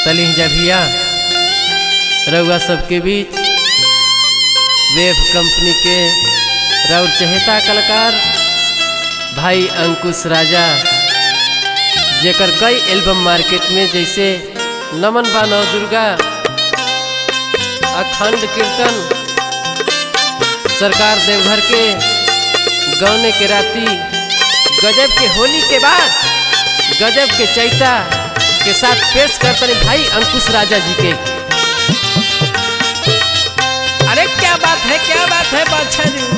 तलिहजा भैया रउआ सबके बीच वेब कंपनी के राउर चहेता कलाकार भाई अंकुश राजा जेकर कई एल्बम मार्केट में जैसे नमन बा नव दुर्गा अखंड कीर्तन सरकार देवघर के गौने के राती गजब के होली के बाद गजब के चैता के साथ पेश करते भाई अंकुश राजा जी के अरे क्या बात है क्या बात है बादशाह जी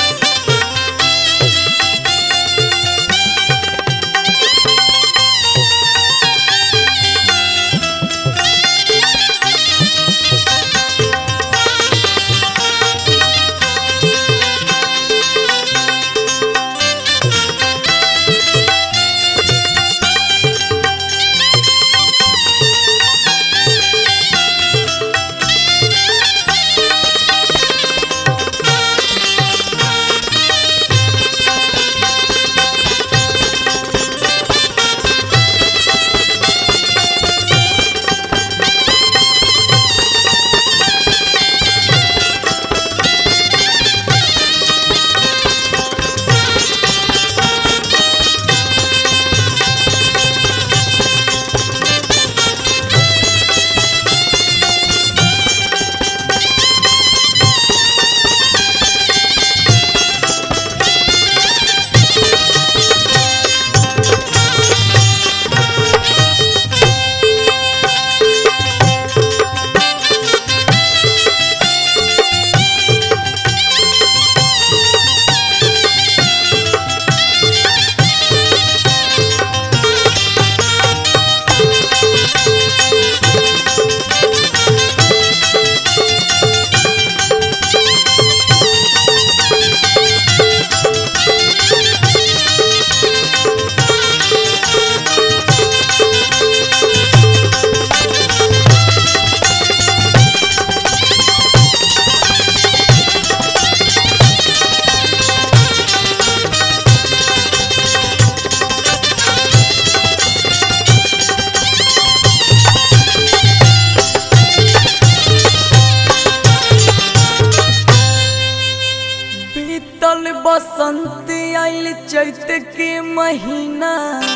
बीतल बसंत आइल चैत के महीना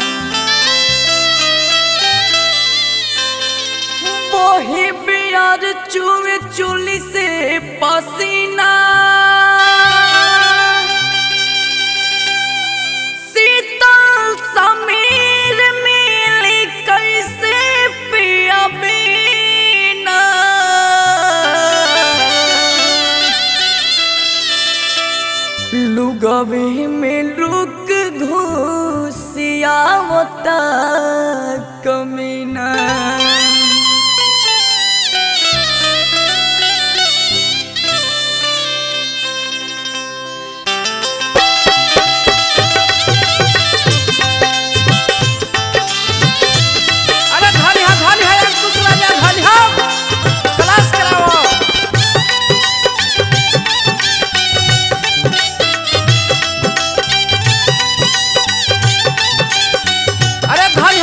वही बियार चुए चुली से पसीना शीतल समीर मिली कैसे पिया बिना लुगवे में लुक घुसियावता कमीना अरे धनी हा धनी हा अंकुश राजा धनी हा क्लास कराओ अरे धनी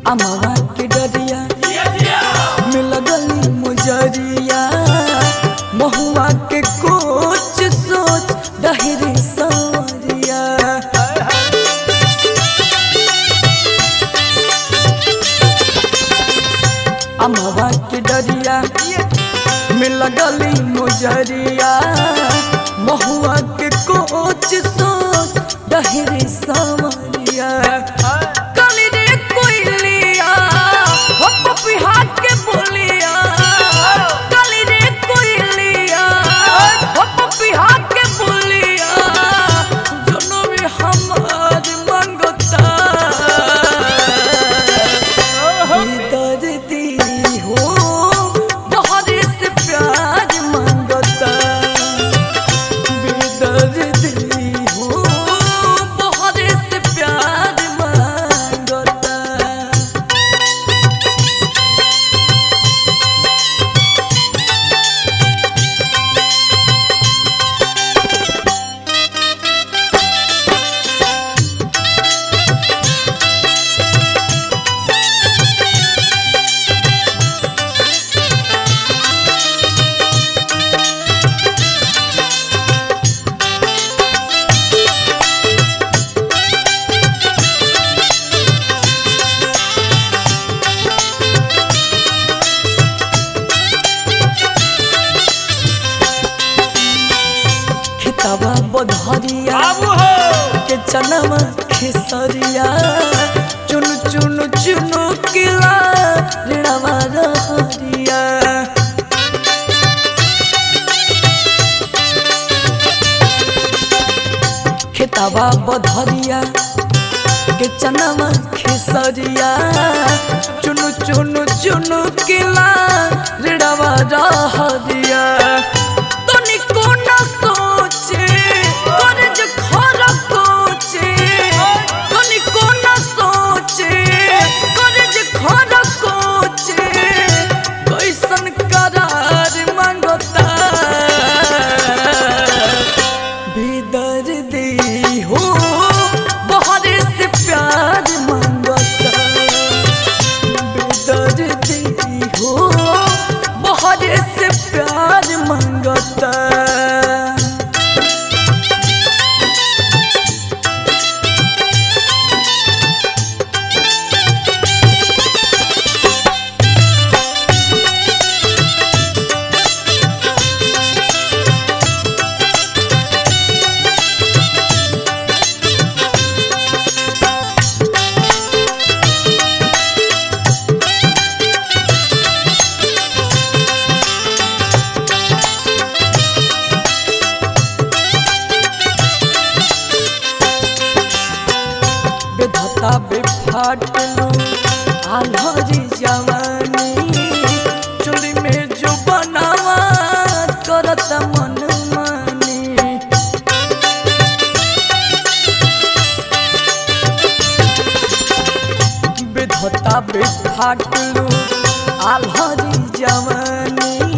अमवा के डरिया मिल गली मुजरिया महुआ के कोच सोच डहरी सवरिया अमवा के डरिया मिल गली मुजरिया महुआ के कोच सोच डहरी सवरिया कली रे कोइलिया हो पपिहा के बोलिया कली रे कोइलिया हो पपिहा के बोलिया दोनों में हमार मंगता दर्दी हो बहुत से प्यार मंगता बेदर्दी हो बहुत से प्यार मंगता खिताबा बधरिया के चनवा खेसरिया चुन चुन चुनु किला ऋणवा रहरिया खिताबा बधरिया के चनवा खेसरिया चुन चुन चुनु किला ऋणवा रहरिया तनिको न सोचे कर्ज खर कोचे तनिको न सोचे कर्ज खर कोचे कैसन करार मांगता भीतर दे हो बहुत से प्यार मांगता बेदर्दी हो बहुत से प्यार मांगता बेधता बेफाटलो आल्हरी जवानी चुली में जो बनावा करत मन मानी बेधता बेफाटलो आल्हरी जवानी